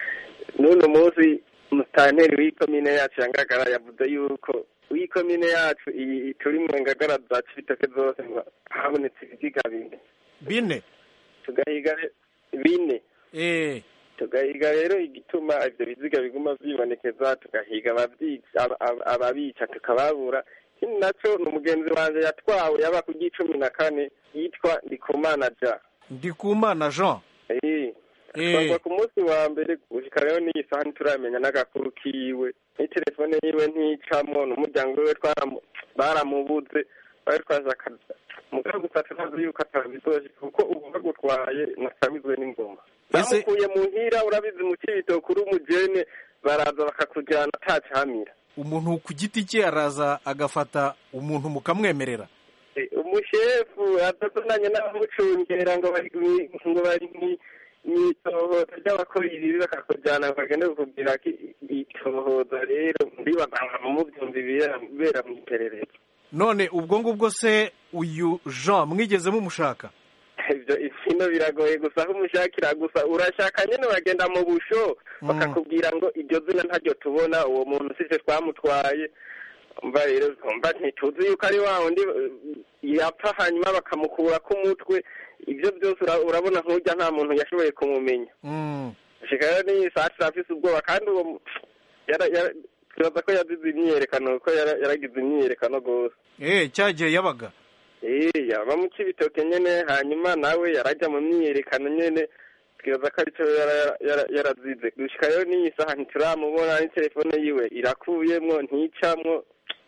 n'uno munsi musitanteri w'ikomine yacu ya ngagara yavuze yuko w'ikomine yacu iyi turi mu ngagara za cibitoke zose ngo habonetse ibiziga bine bine tugahiga re- bine eh tugahiga rero igituma ibyo biziga biguma byibonekeza tugahiga ababyica aba- aba- ababica tukababura ikindi nacyo ni umugenzi wanjye yatwawe yaba ku gicumi na kane yitwa ndikumana ja ndikumana jean Eh, Eh. atwarwa ku munsi wa mbere gushika rero n'iyi saha ntituramenya n'agakuru kiwe n'itelefone yiwe nticamo n'umuryango wiwe twaramu- baramubuze bari twashaka mugabo gusa turazi yuko atabizoje kuko ubu bagutwaye nasabizwe n'ingoma bamukuye mu nkira urabizi mu cibitoke uri umujene baraza bakakujyana atacamira umuntu ku giti cye araza agafata umuntu mukamwemerera Eh, umushefu adazananye n'abamucungera ngo bari mwi- ngo bari mwi- mwitohoza ry'abakora ibibi bakakujyana bakagenda kukubwira ko itohoza rero mbibaganga mubyumva ibibera bibera mu iperereza none ubwo ngubwo se uyu jean mwigeze mumushaka ibyo ibino biragoye gusa aho umushakira gusa urashaka nyine uragenda mu busho bakakubwira ngo iryo zina ntaryo tubona uwo muntu sije twamutwaye mva rero mva ntituzi yuko ari wa wundi eh, yapfa hanyuma bakamukura k'umutwe ibyo byose ura- urabona nk'ujya nta muntu yashoboye kumumenya Mm. shika rero n'iyi saa sita afise ubwoba kandi uwo mu- yara- yara- twibaza ko yazize imyiyerekano ko yara- yaragize imyiyerekano rwose eh cyagiye yabaga Eh, yaba mu kibitoke nyene hanyuma nawe yarajya mu myiyerekano nyene twibaza ko aricyo yara- yara- yarazize gushika rero n'iyi saha ntituramubona n'itelefone yiwe irakuyemwo nticamwo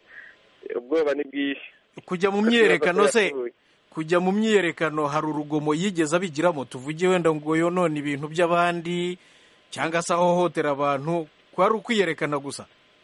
ubwoba ni bwinshi kujya mu myiyerekano se kujya mu myiyerekano hari urugomo yigeze abigiramo tuvuge wenda ngo yonone ibintu by'abandi cyangwa se ahohotera abantu kwari ukwiyerekana gusa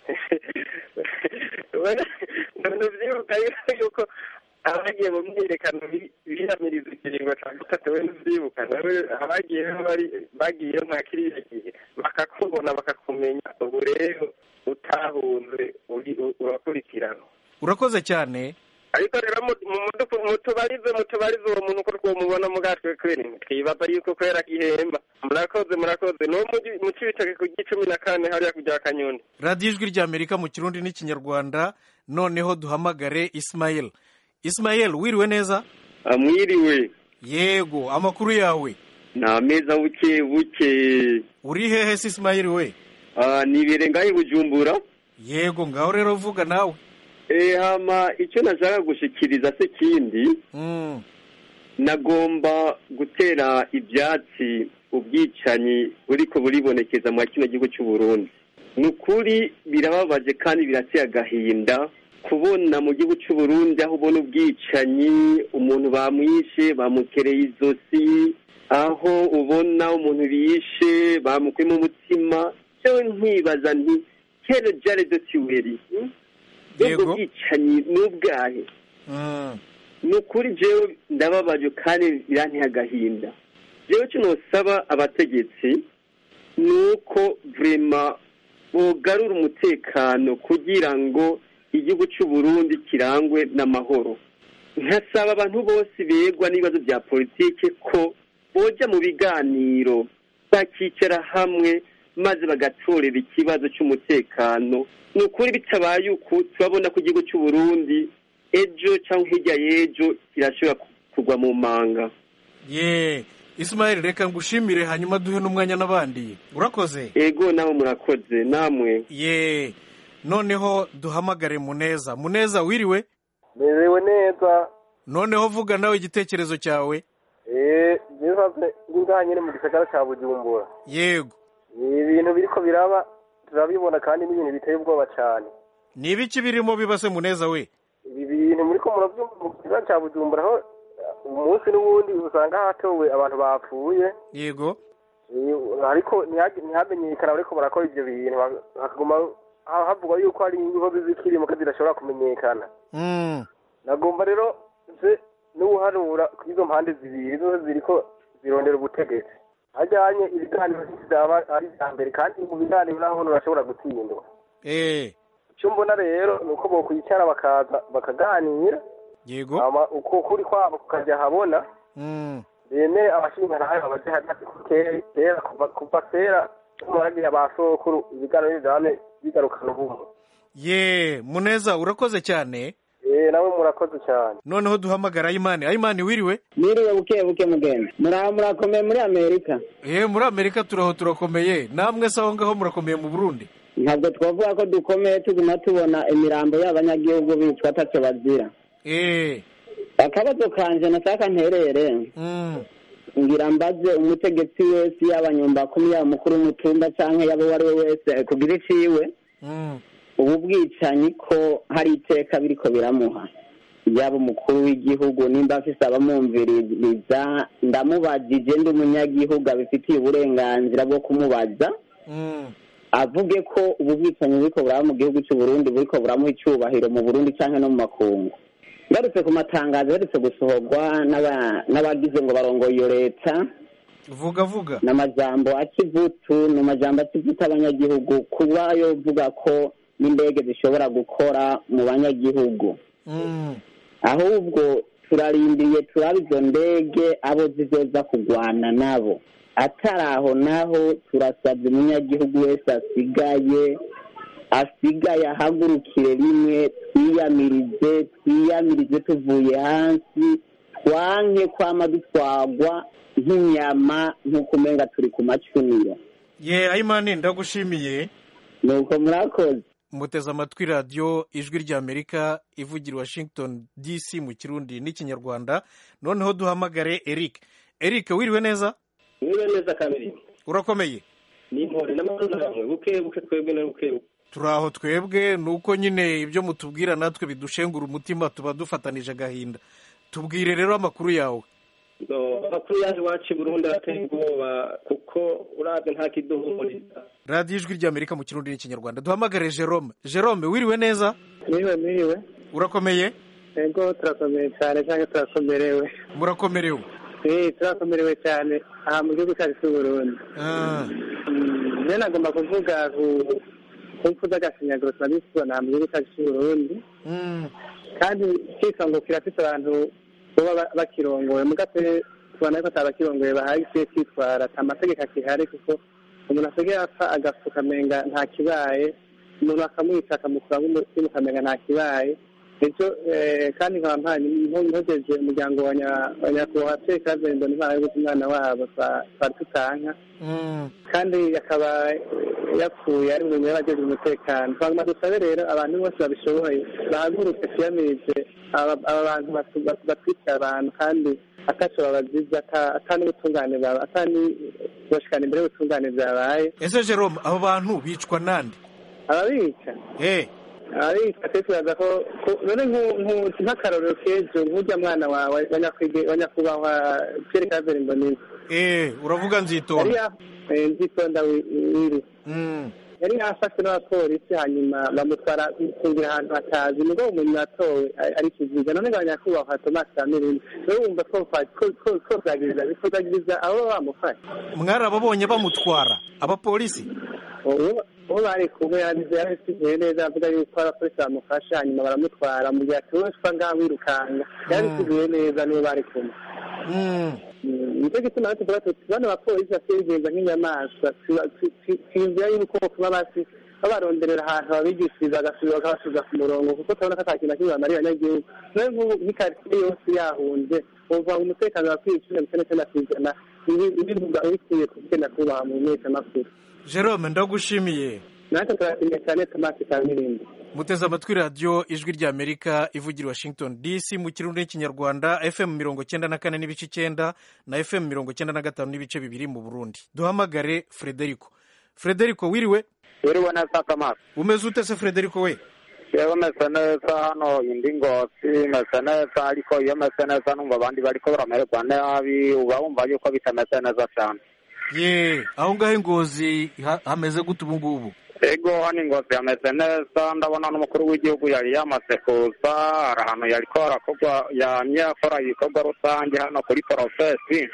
ntuvyibuka yuko abagiye mu myiyerekano bi- biyamiriza ikiringo ca gatatu we ntuvyibuka nawe abagiye bari bagiye nka kiriya gihe bakakubona bakakumenya ubu rero utahunze uri- u- urakurikirana urakoze cyane ariko rero mu- mu- mudufu- mutubarize mutubarize uwo muntu uko twomubona mugatwe kweri twibaza yuko kwera gihemba murakoze murakoze no mu- mu cibitoke ku gicumi na kane hariya kujya kanyoni radiyo ijwi ry'amerika mu kirundi n'ikinyarwanda noneho duhamagare isimayeli isimayeli wiriwe neza mwiriwe yego amakuru yawe ni ameza buke buke uri hehe se isimayeli we Ah, nibere ngahe bujumbura yego ngaho rero vuga nawe Eh, hama icyo nashaka gushikiriza se kindi Mm. nagomba gutera ibyatsi ubwicanyi buriko buribonekeza mu kino gihugu cy'u Burundi ni ukuri birababaje kandi birateye agahinda kubona mu gihugu cy'u Burundi aho ubona ubwicanyi umuntu bamwishe bamukereye izosi aho ubona umuntu bishe bamukuyemo umutima cyo nkibaza nti kera jare de tiweri ubwo bwicanyi ni ubwahe ni ukuri jewe ndababaje kandi biranteye agahinda jewe cyo nosaba abategetsi ni uko vrema bogarura umutekano kugira ngo igihugu cy'u Burundi kirangwe n'amahoro nkasaba abantu bose begwa n'ibibazo bya politike ko boja mu biganiro bakicara hamwe maze bagatorera ikibazo cy'umutekano ni ukuri bitabaye uku turabona ko igihugu cy'u Burundi ejo cyangwa hirya y'ejo kirashobora kugwa mu manga ye isimayeli reka ngushimire hanyuma duhe n'umwanya n'abandi urakoze ego nawe murakoze namwe ye noneho duhamagare muneza muneza wiriwe merewe neza noneho vuga nawe igitekerezo cyawe eee nziza ngaha nyine mu gisagara cya bujumbura yego ni ibintu biriko biraba turabibona kandi ni ibintu biteye ubwoba cyane ni ibiki birimo bibase muneza we ibi bintu muri ko murabyumva mu kibanza cya bujumbura aho umunsi n'ubundi usanga hatowe abantu bapfuye yego Eh, ariko ntihage- ntihamenyekana bariko barakora ivyo bintu ha- hakaguma ha- havugwa yuko hari inkozi z'ikirimo ko zidashobora kumenyekana Mm. nagomba rero nze n'ubuhanura ku izo mpande zibiri zose ziriko zirondera ubutegetsi hajyanye ibiganiro bizaba ari ibya mbere kandi mu biganiro naho urashobora gutsindwa eh icyo mbona rero ni uko bokwicara bakaza bakaganira yego hama uko kuri kwabo kukajya habona Mm. bemere abashingantahe babaje hagati ku ke- kera kuva kuva kera muragira ba sokuru ibiganiro bizame bigarukana ubumwe ye muneza urakoze cyane eh nawe murakoze cyane noneho duhamagara ayimani ayimani wiriwe Mwiriwe buke buke mugenda muraho murakomeye muri amerika eh muri amerika turaho turakomeye namwe se aho ngaho murakomeye mu burundi ntabwo twavuga ko dukomeye tuguma tubona imirambo y'abanyagihugu bicwa ataco bazira eh akabazo kanje nashaka nterere mm. ngira mbaze umutegetsi wese yaba nyumbakumi yaba mukuru w'umutumba canke yaba uwo ari we wese kugira iciwe Mm. ubu bwicanyi ko hari iteka biriko biramuha yaba umukuru w'igihugu nimba afise abamwumviriza ndamubajije ndi umunyagihugu abifitiye uburenganzira bwo kumubaza Mm. avuge ko ubu bwicanyi buriko buraba mu gihugu cy'u Burundi buriko buramuha icubahiro mu Burundi canke no mu makungu ngarutse ku matangazo aherutse gusohorwa n'aba- n'abagize ngo barongoye iyo leta vuga vuga n'amajambo akivutu ni amajambo akivuta abanyagihugu kuba yovuga ko n'indege zishobora gukora mu banyagihugu Mm. ahubwo turarindiriye turaba izo ndege abo zizoza kugwana nabo atari aho naho turasabye umunyagihugu wese asigaye asigaye ahagurukire rimwe twiyamirize twiyamirize tuvuye hasi twanke kwama dutwagwa nk'inyama nk'uko umenga turi ku macuniro ye ayimani ndagushimiye nuko murakoze muteze amatwi radiyo ijwi ry'amerika ivugira i washington dc mu kirundi n'ikinyarwanda noneho duhamagare eric eric wiriwe neza niba neza kabiri urakomeye ni intore n'amazina yawe buke buke twebwe na buke buke turi aho twebwe ni uko nyine ibyo mutubwira natwe bidushengura umutima tuba dufatanije agahinda tubwire rero amakuru yawe No, amakuru yaje iwacu i burundi arateye ubwoba kuko urabye nta kiduhumuriza radiyo ijwi ry'amerika mu kirundi n'ikinyarwanda duhamagare jerome jerome wiriwe neza mwiriwe mwiriwe urakomeye ego turakomeye cyane cyangwa turakomerewe murakomerewe eh turakomerewe cyane aha mu gihugu cyacu cy'u Burundi Ah, Mm, rero nagomba kuvuga ku ku mpfu z'agashinyaguro tumaze tubona mu gihugu cyacu cy'u Burundi mm, kandi kisongo kirafite abantu baba ba- bakirongoye mugatwe tubona ko atabakirongoye bahagije kwitwara ata mategeko akihari kuko umuntu asigaye apfa agapfuka amenga nta kibaye umuntu akamwica akamukuramo umutima ukamenga nta kibaye ejo eh, kandi nkaba mpanye mpogeje umuryango wa nya- wa nyakubahwa Pierre Claver Mbonimana yo guta umwana wabo twa- twari tutanka mm. kandi akaba yapfuye ari mu y'abajeje umutekano twaguma dusabe rero abantu bose babishoboye bahaguruke twiyamirize aba aba bantu batu- batu- batwikira abantu kandi ataco babaziza ata- ata n'ubutungane baba ata n'ubushikana imbere y'ubutungane byabaye ese jerome abo bantu bicwa nande ababica eh abica twifuza ko ko- none nku- nku- nk'akarorero k'ejo nk'urya mwana wawe wa nyakwige- wa nyakubahwa Pierre Claver Mbonimpa eh uravuga yari nzitonda ya- eh, nzitonda wi- wiri Mm, yari yafashwe n'abapolisi hanyuma bamutwara kungira ahantu hatazi nibwo umuntu yatowe ari- ari kiziga none nga nyakubahwa tomasi kamirindi rero wumva ko twozagiriza bitozagiriza abo baba bamufashe mwarababonye bamutwara abapolisi uwo uwo bari kumwe yabize yarabisigiye neza avuga yuko abapolisi bamufashe hanyuma baramutwara mu gihe atuweshwa ngaho wirukanga yarabisigiye neza nibo bari kumwe Mm, Mm, nicyo gituma natwe tuvuga tuti bano bapolisi basigaye bigenza nk'inyamaswa tuba- tu- tu- twiyumvira yuko kuba basi babaronderera ahantu babigishiriza bagasubira bakabasubiza ku murongo kuko turabona ko ata kintu na kimwe bamariye abanyagihugu nawe nk'ubu nk'ikaritsiye yose yahunze wumva ngo umutekano wakwiye cumi na bitanu n'icyenda ku ijana ibi- ibivuga bikwiye kugenda kubaha mu menyeshamakuru jerome ndagushimiye natwe turashimye cyane tomasi kamirindi muteze amatwi radiyo ijwi ry'amerika ivugira i washington dc mu kirundi n'ikinyarwanda fm mirongo cyenda na kane n'ibice icyenda na fm mirongo cyenda na gatanu n'ibice bibiri mu burundi duhamagare frederico frederico wiriwe wiriwe neza kamara umeze ute se frederico we jewe meze neza hano indi ngosi meze neza ariko iyo meze neza numva abandi bariko baramererwa nabi uba wumva yuko bitameze neza cyane ye aho ngaho ingozi ha- hameze gute ubu ngubu ego hano ingozi hameze neza ndabona n'umukuru w'igihugu yari yamaze kuza hari ahantu yariko harakorwa yamye akora ibikorwa rusange hano kuri porofesi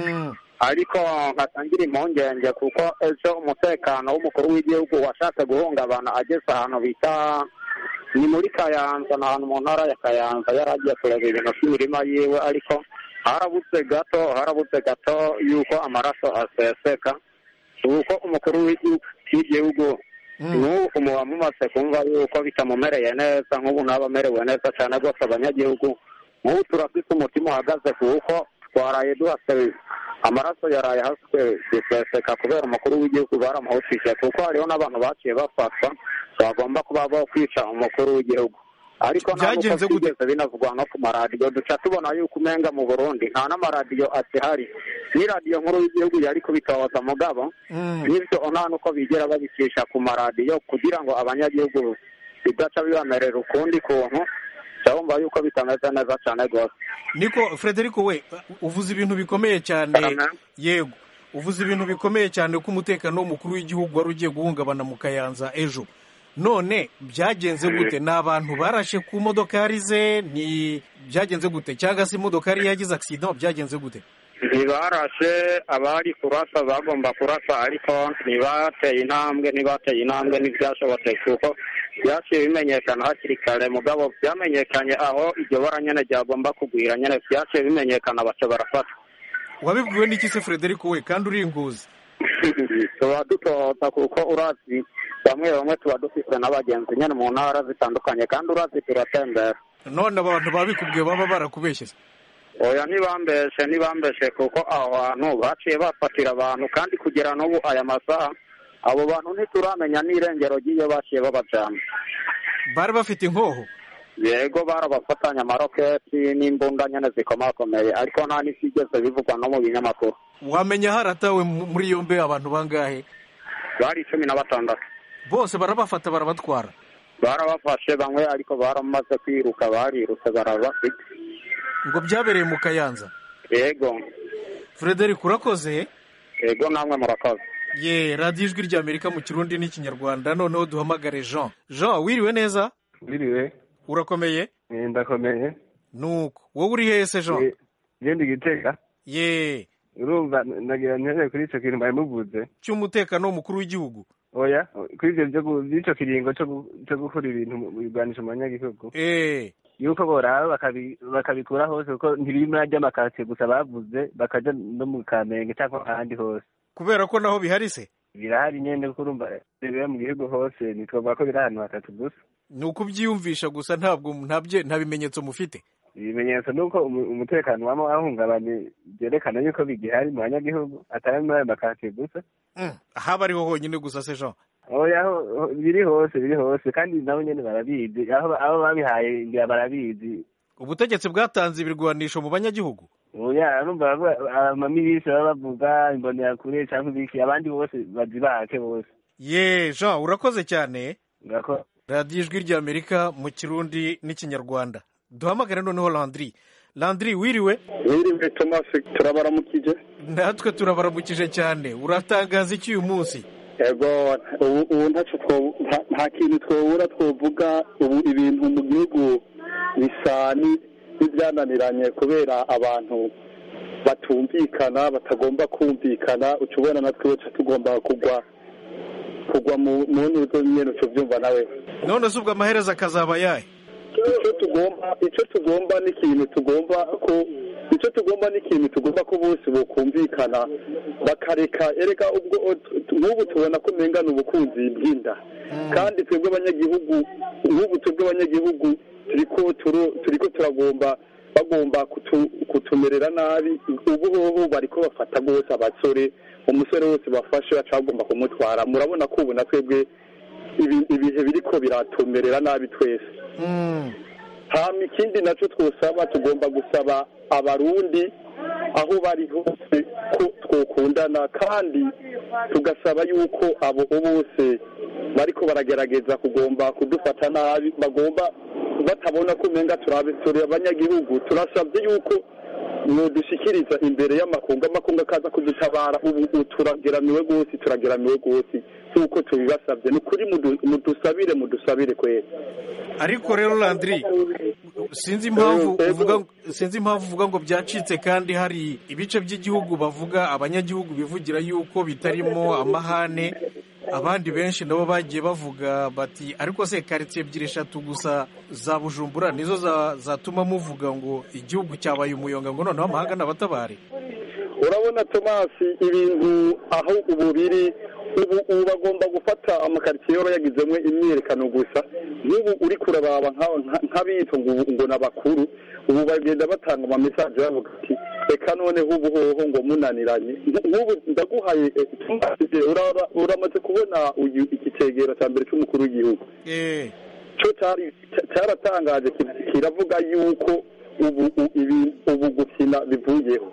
ariko nkatangira impungenge kuko ejo umutekano w'umukuru w'igihugu washatse guhungabana ageze ahantu bita ni muri kayanza ni ahantu mu ntara ya kayanza yari agiye kureba ibintu by'imirima yiwe ariko harabuze gato harabuze gato yuko amaraso aseseka kuko umukuru w'igihugu w'igihugu n'ubu umuba mumaze kumva yuko bitamumereye neza nk'ubu ntaba amerewe neza cyane rwose abanyagihugu nk'ubu turafite umutima uhagaze kuko twaraye duhase amaraso yaraye haswe guseseka kubera umukuru w'igihugu baramuhutije kuko hariho n'abantu baciye bafatwa bagomba kuba bo kwica umukuru w'igihugu ariko nta nuko Byagenze gute? byigeze binavugwa no ku maradiyo duca tubona yuko umenga mu burundi nta n'amaradiyo akihari n'iradiyo nkuru y'igihugu yari kubitohoza mugabo n'ibyo nta nuko bigera babicisha ku maradiyo kugira ngo abanyagihugu bidaca bibamerera ukundi kuntu ndabumva yuko bitameze neza cyane rwose niko frederico we uvuze ibintu bikomeye cyane yego uvuze ibintu bikomeye cyane ko umutekano w'umukuru w'igihugu wari ugiye guhungabana mu kayanza ejo none byagenze gute ni abantu barashe ku modokari ze ni byagenze gute cyangwa se imodokari yagize accident byagenze gute ntibarashe abari kurasa bagomba kurasa ariko ntibateye intambwe ntibateye intambwe ntibyashobotse kuko byaciye bimenyekana hakiri kare mugabo byamenyekanye aho iryo bara nyene ryagomba kugwira nyene byaciye bimenyekana baca barafata wabibwiwe n'iki se frederico we kandi uri inguzi tuba dutohota kuko urazi bamwe bamwe tuba dufite n'abagenzi nyene mu ntara zitandukanye kandi urazi turatembera none abantu babikubwiye baba barakubeshye se oya ntibambeshe ntibambeshe kuko aho hantu baciye bafatira abantu kandi kugera n'ubu aya masaha abo bantu ntituramenya n'irengero ry'iyo baciye babajana bari bafite inkoho yego barabafatanya amaroketi n'imbunda nyene zikomakomeye ariko nta n'isigeze bivugwa no mu binyamakuru wamenya haratawe mu- muri yombi abantu bangahe bari cumi na batandatu bose barabafata barabatwara barabafashe bamwe ariko baramaze kwiruka barirutse barabafite ngo byabereye mu kayanza yego frederico urakoze yego namwe murakoze ye radiyo ijwi ry'amerika mu kirundi n'ikinyarwanda noneho duhamagare jean jean wiriwe neza wiriwe urakomeye Eh, ndakomeye nuko wowe uri hehe se jean genda igitega ye urumva nagira ntere kuri ico kintu bari muvuze cy'umutekano w'umukuru w'igihugu oya kuri ivyo vyo gu- vy'ico kiringo co gu- co gukora ibintu mu bigwanisho mu banyagihugu eh yuko boraba bakabi- bakabikura hose kuko ntibiri muri arya makaritsiye gusa bavuze bakaja no mu kamenge cyangwa ahandi hose kubera ko naho bihari se birahari nyene kuko urumva biba mu gihugu hose ntitwavuga ko biri ahantu hatatu gusa ni ukubyiyumvisha gusa ntabwo nta bye- nta bimenyetso mufite ibimenyetso ni uko umu- umutekano waba wahungabanye byerekana yuko bigihari mu banyagihugu atari muri ayo makaritsiye gusa Mm, haba ariho honyine gusa se jean oya ho- ho- biri hose biri hose kandi nabo nyene barabizi aho abo babihaye ngira barabizi ubutegetsi bwatanze ibirwanisho mu banyagihugu oya urumva bavuga- amamilisi baba bavuga imbonerakure cyangwa ibiki abandi bose bazibake bose ye jean urakoze cyane Ngako- radiyo ijwi ry'amerika mu kirundi n'ikinyarwanda duhamagare noneho landry landry wiriwe wiriwe tomasi turabaramukije natwe turabaramukije cyane uratangaza iki uyu munsi yego ubu ubu ntacyo two- nta- nta kintu twobura twovuga ubu ibintu mu gihugu bisa ni- n'ibyananiranye kubera abantu batumvikana batagomba kumvikana uca ubona natwe uca tugomba kugwa kugwa mu mu ntuzo nyene uca uvyumva nawe none se ubwo amaherezo akazaba yahe icyo tugomba icyo tugomba ni ikintu tugomba ko icyo tugomba ni ikintu tugomba ko bose bokumvikana bakareka erega ubwo nk'ubu tubona ko umenga ni ubukunzi bw'inda kandi twebwe abanyagihugu nk'ubu twebwe abanyagihugu turiko turu- turiko turagomba bagomba kutu- kutumerera nabi ubu hoho bariko bafata rwose abasore umusore wese bafashe baca bagomba kumutwara murabona ko ubu na twebwe ibi- ibihe biriko biratumerera nabi twese hama ikindi nacyo twosaba tugomba gusaba abarundi aho bari hose ko twokundana kandi tugasaba yuko abo bose bariko baragerageza kugomba kudufata nabi bagomba batabona ko umenga turabe turi abanyagihugu turasabye yuko mwodushikiriza imbere y'amakungu amakungu akaza kudutabara ubu ubu turageramiwe rwose turageramiwe rwose nk'uko tubibasabye ni ukuri mudu- mudusabire mudusabire kwera ariko rero landiri sinzi impamvu uvuga sinzi impamvu uvuga ngo byacitse kandi hari ibice by'igihugu bavuga abanyagihugu bivugira yuko bitarimo amahane abandi benshi nabo bagiye bavuga bati ariko se karitsiye ebyiri eshatu gusa za bujumbura nizo za- zatuma muvuga ngo igihugu cyabaye umuyonga ngo noneho amahanga n'abatabare urabona tomasi ibintu aho ubu biri ubu ubu bagomba gufata amakaritsiye yaba yagizemo imyiyerekano gusa nk'ubu uri kurababa nka- nka- nk'abitwa ngo ubu- ngo ni abakuru ubu bagenda batanga amamesaje bavuga ati reka noneho ubu hoho ngo munaniranye Nk- nk'ubu ndaguhaye eh, Tomasi, uraba- uramaze kubona uyu- iki cegera cya mbere cy'umukuru w'igihugu cyo cyari cya- cyaratangaje ki- kiravuga yuko ubu u- ibi- ubu gukina bivuyeho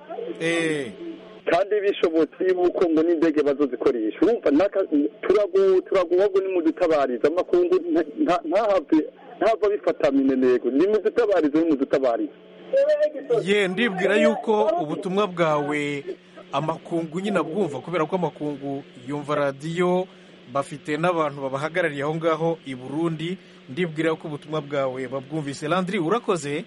kandi bishobotse yuko ngo n'indege bazozikoresha urumva naka- turagu- turaguhago nimudutabariza amakungu nta- nta- ntahave ntahava bifata minenego nimudutabarize nimudutabarize ye ndibwira yuko ubutumwa bwawe amakungu nyine abwumva kubera ko amakungu yumva radiyo bafite n'abantu babahagarariye aho ngaho i burundi ndibwira ko ubutumwa bwawe babwumvise landiri urakoze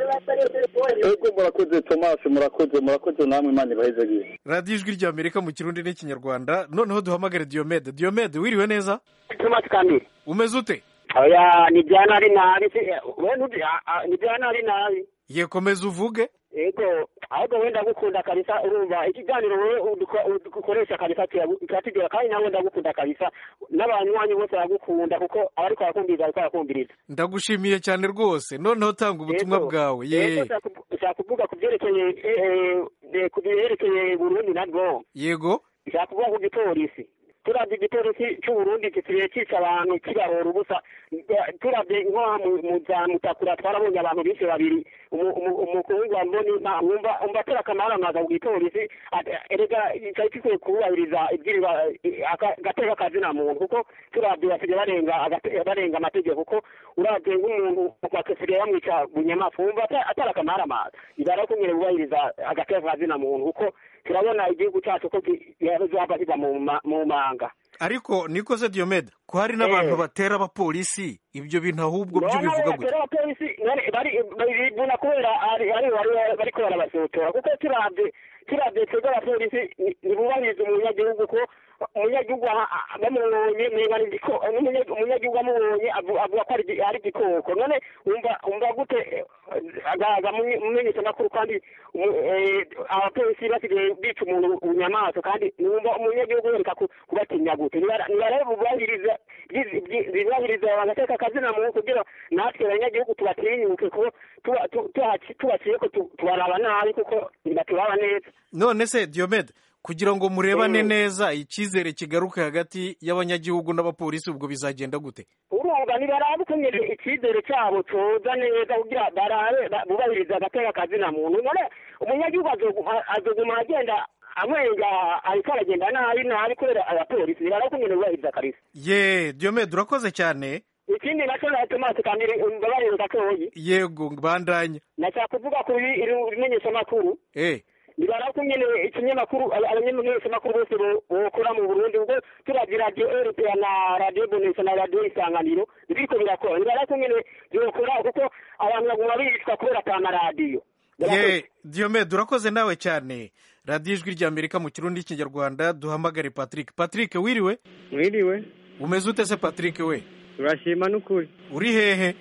ego murakoze tomasi murakoze murakoze namwe imana ibahezagiye radiyo ijwi ry'amerika mu kirundi n'ikinyarwanda noneho duhamagare diyomede diyomede wiriwe neza tomasi kamiri umeze ute oya ni byana ari nabi se we ntuzi a- a- ni byana ari nabi ye komeza uvuge ego ahubwo wenda gukunda kabisa urumva ikiganiro wowe uduko- udukoresha kabisa kiragu- kiratugera kandi nawe ndagukunda kabisa n'abanywanyi bose baragukunda kuko abariko barakumviriza bariko barakumviriza ndagushimiye cyane rwose noneho tanga ubutumwa Yego. bwawe Yego, ye nshaka kuvu- nshaka kuvuga ku byerekeye eh, eh, ku byerekeye burundi nabwo yego nshaka kuvuga ku gipolisi turabye igipolisi cy'uburundi gisigaye cyica abantu kibahora ubusa turabye nko mu- mu za mutakura twarabonye abantu bishe babiri umu- umu- umukungu wa mboni nta- wumva umva atera akamaramaza ku gipolisi ati- erega cyari gikwiye kubahiriza ibyirwa agateka kazina muntu kuko turabye basigaye barenga agate- barenga amategeko kuko urabye nk'umuntu basigaye bamwica bunyamaswa wumva ata- atari akamaramaza ibara kumwe bubahiriza agateka kazina muntu kuko turabona igihugu cyacu ko yazaba kiva mu ma- mu manga ariko niko se diyomede ko hari n'abantu Eh. batera abapolisi ibyo bintu ahubwo byo None bivuga abo gutya batera abapolisi bari bari bibuna kubera ari ari bari bariko barabasotora kuko turabye turabye twebwe abapolisi ni- ntibubahiriza umunyagihugu ko umunyagihugu aha- aha- bamubonye menga ni igiko n'umunya- umunyagihugu amubonye avu- avuga ko ari igi- ari igikoko none wumva wumva gute eh, agaga mumenyeshamakuru kandi umu- eh, abapolisi basigaye bica umuntu bunyamaswa kandi wumva umunyagihugu yereka ku- kubatinya gute Nibara- nibarebe bubahiriza byi- byi- bibahiriza bagateka akazina muntu kugira natwe abanyagihugu tubatinyuke kuko tuba- tu- tuhaci- tubaciye ko tu- tubaraba nabi kuko ntibaturaba neza none se diyomede kugira ngo murebane neza icyizere kigaruke hagati y'abanyagihugu n'abapolisi ubwo bizagenda gute urumva ntibarabe ukunyeje icyizere cyabo coza neza kugira barabe ba- bubahiriza agateka kazina muntu none umunyagihugu azoguma- azoguma agenda amwenga ariko aragenda nabi nabi kubera abapolisi ntibarabe ukunyeje bubahiriza kabisa ye diyomede urakoze cyane ikindi nacyo na tomasi kandi mbabarira gatoyi yego bandanya nashaka kuvuga ku bimenyeshamakuru eh nibara ko nyene ikinyamakuru abanyamenyeshamakuru bose bo- bokora mu burundi ubwo turavye radio rpa na radio bonesha na radio isanganiro biriko birakora nibara ko nyene byokora kuko abantu baguma bicwa kubera ata maradiyo ye diyomede urakoze nawe cyane radiyo ijwi ry'amerika mu kirundi n'ikinyarwanda duhamagare patrick patrick wiriwe mwiriwe umeze ute se patrick we turashima n'ukuri uri hehe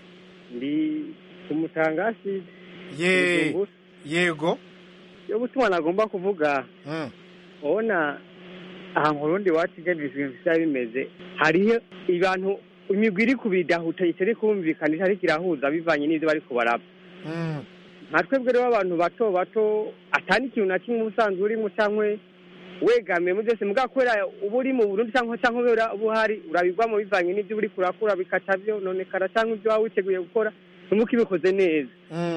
ndi ku mutangasi ye yego yo gutuma nagomba kuvuga ubona aha mu rundi iwacu igejeje ibintu bisa bimeze hariho abantu imigwi iri kubidahuta itari kumvikanisha ariko irahuza bivanye n'ibyo bari kubaraba nka twebwe rero abantu bato bato atari ikintu na kimwe ubusanzwe urimo cyangwa wegamiye muri byose mugabo kubera uba uri mu burundi cyangwa cyangwa ubera uba uhari urabigwamo bivanye n'ibyo uri kurakura bikaca byononekara cyangwa ibyo waba witeguye gukora numuko ibikoze neza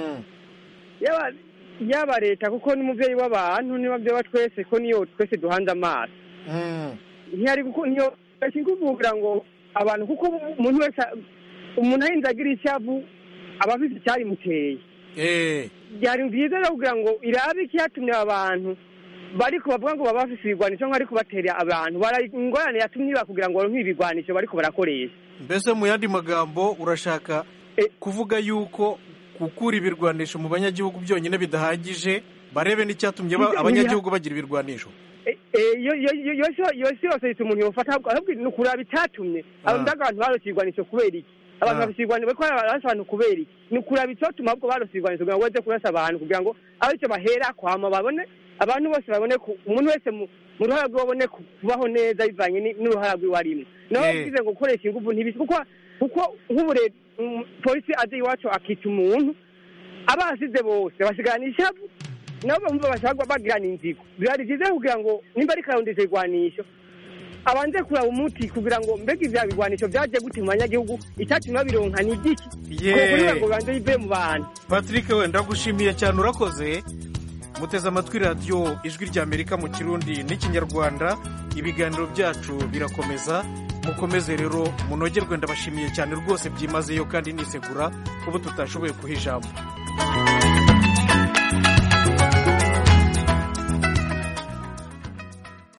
yaba yaba leta kuko n'umubyeyi w'abantu niba byaba twese ko niyo twese duhanze amaso ntiyari kuko niyo kuvugira ngo abantu kuko umuntu wese umuntu ahinze agira ishavu aba afite icyarimuteye byari byiza rero kugira ngo irabe ikiyatumye aba bantu bariko bavuga ngo baba bafise ibigwanisho nk'ariko batera abantu ingorane yatumye kugira ngo baronke ibigwanisho bariko barakoresha mbese mu yandi magambo urashaka kuvuga yuko gukura ibirwanisho mu banyagihugu byonyine bidahagije barebe n'icyatumye abanyagihugu bagira ibirwanisho yose yose yitwa umuntu yofata ahubwo ni ukuraba icyatumye ndaga abantu barose ibigwanisho kubera iki abantu bafise ibigwanisho bariko barasa abantu kubera iki ni ukuraba icyatuma ahubwo barose ibigwanisho kugira ngo baze kurasa abantu kugira ngo aho icyo bahera kwama babone abantu bose babone umuntu wese mu ruhara rwe babone kubaho neza bivanye n'uruhara rwiwe arimo naho bivuze ngo gukoresha ingufu ntibisi kuko kuko nk'ubu polisi aje iwacu akica umuntu abasize bose basigarana ishavu nabo bumva bashaka bagirana inzigo byari byiza kugira ngo nimba ari karondeza igwanisho abanze kuraba umuti kugira ngo mbega ibya bigwanisho byaje gute mu banyagihugu icyatumye babironka ni igiki kugira ngo bibanze bive mu bantu patrick wenda gushimiye cyane urakoze muteze amatwi radiyo ijwi ry'amerika mu kirundi n'ikinyarwanda ibiganiro byacu birakomeza mukomeze rero munogerwe ndabashimiye cyane rwose byimazeyo kandi nisegura kuba tutashoboye kuha ijambo